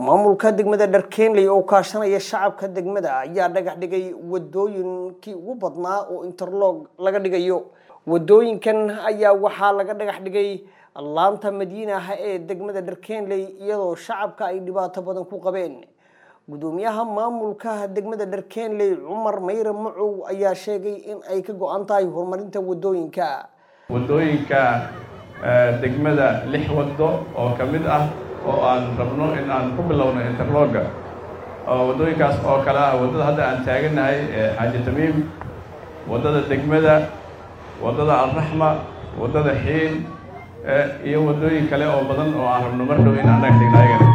maamulka degmada dharkeenley oo kaashanaya shacabka degmada ayaa dhagax dhigay wadooyinkii ugu badnaa oo interlog laga dhigayo wadooyinkan ayaa waxaa laga dhagax dhigay laanta madiinaha ee degmada dharkeenley iyadoo shacabka ay dhibaato badan ku qabeen gudoomiyaha maamulka degmada dharkeenley cumar mayre macow ayaa sheegay in ay ka go-an tahay horumarinta wadooyinka wadooyinka degmada lix wado oo ka mid ah oo aan rabno in aan ku bilowno interloga oo waddooyinkaas oo kale ah waddada hadda aan taaganahay xaaji tamiim waddada degmada waddada alraxma waddada xiin iyo waddooyin kale oo badan oo aan rabno mar dhow in aan dhagax dhigno ayagana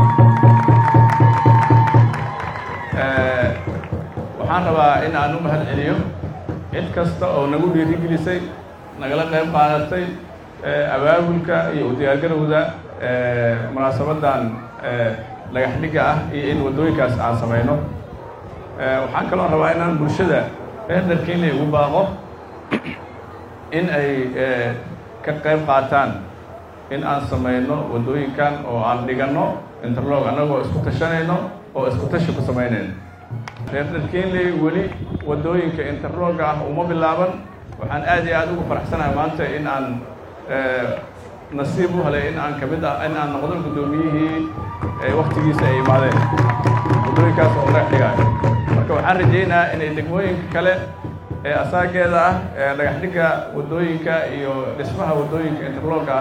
waxaan rabaa in aan u mahad celiyo cid kasta oo nagu dhiirigelisay nagala qayb qaadatay abaabulka iyo udiyaargarowda munaasabadan dhagax dhigga ah iyo in waddooyinkaas aan samayno waxaan kaloo rabaa inaan bulshada reer dharkeenley ugu baaqo in ay ka qayb qaataan in aan samayno waddooyinkan oo aan dhiganno interlog annagoo isku tashanayno oo isku tashi ku samaynayno reer dharkeenley weli waddooyinka interlogga ah uma bilaaban waxaan aad iyo aad ugu faraxsanahay maanta in aan nasiib u helay in aan ka mid ah in aan noqdo guddoomiyihii waktigiisa ay imaadeen waddooyinkaas oo dhagax dhigaayo marka waxaan rajaynayaa inay degmooyinka kale ee asaageeda ah ee dhagax dhigga waddooyinka iyo dhismaha waddooyinka interlogga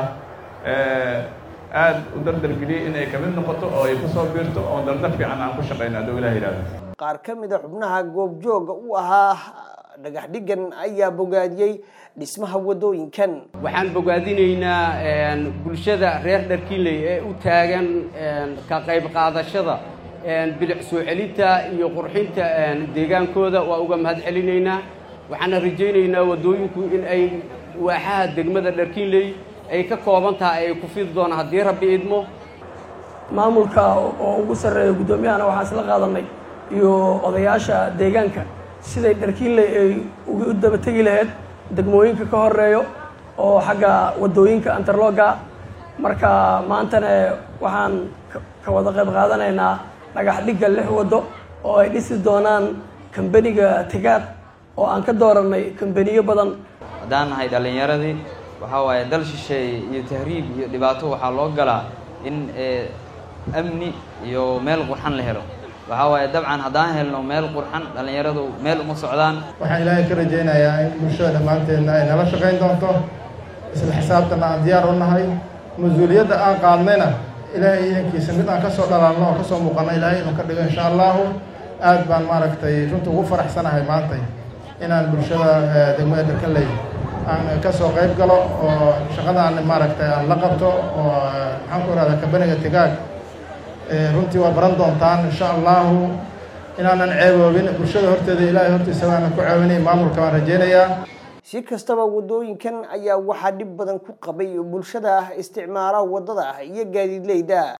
ah aad u dardargeliyey in ay ka mid noqoto oo ay kusoo biirto oo dardar fiican aan ku shaqayno hadduu ilah yidhahdo qaar ka mid a xubnaha goobjooga u ahaa dhagax dhiggan ayaa bogaadiyey dhismaha waddooyinkan waxaan bogaadinaynaa bulshada reer dharkiinley ee u taagan ka qayb qaadashada bilic soo celinta iyo qurxinta deegaankooda waa uga mahad celinaynaa waxaana rajaynaynaa waddooyinku in ay waaxaha degmada dharkiinley ay ka kooban tahay ay ku fidi doonaan haddii rabbi idmo maamulka oo ugu sarreeya guddoomiyahana waxaan isla qaadanay iyo odayaasha deegaanka siday dharkiinley ay u daba tegi lahayd degmooyinka ka horeeyo oo xagga waddooyinka interlogga marka maantana waxaan ka wada qayb qaadanaynaa dhagax dhigga lix waddo oo ay dhisi doonaan kambeniga tigaad oo aan ka dooranay kambeniyo badan haddaan nahay dhallinyaradii waxaa waaye dal shisheeye iyo tahriib iyo dhibaato waxaa loo galaa in amni iyo meel qurxan la helo waxaa waaye dabcan haddaan helno meel qurxan dhallinyaradu meel uma socdaan waxaan ilaahay ka rajaynayaa in bulshada dhammaanteedna ay nala shaqayn doonto isla xisaabtana aan diyaar u nahay mas-uuliyadda aan qaadnayna ilaahay idankiisa mid aan kasoo dhalaalno oo kasoo muuqano ilaahay inuu ka dhigo insha allahu aad baan maaragtay runta ugu faraxsanahay maantay inaan bulshada degmada dharkaley aan kasoo qayb galo oo shaqadaan maaragtay aan la qabto oo maxaan ku ihahdaa kabaniga tigaag runtii waa baran doontaan insha allahu inaanan ceeboobin bulshada horteeda ilaahay hortiisa waanan ku ceebinay maamulka waan rajaynayaa si kastaba waddooyinkan ayaa waxaa dhib badan ku qabay bulshada isticmaala waddada iyo gaadiidleyda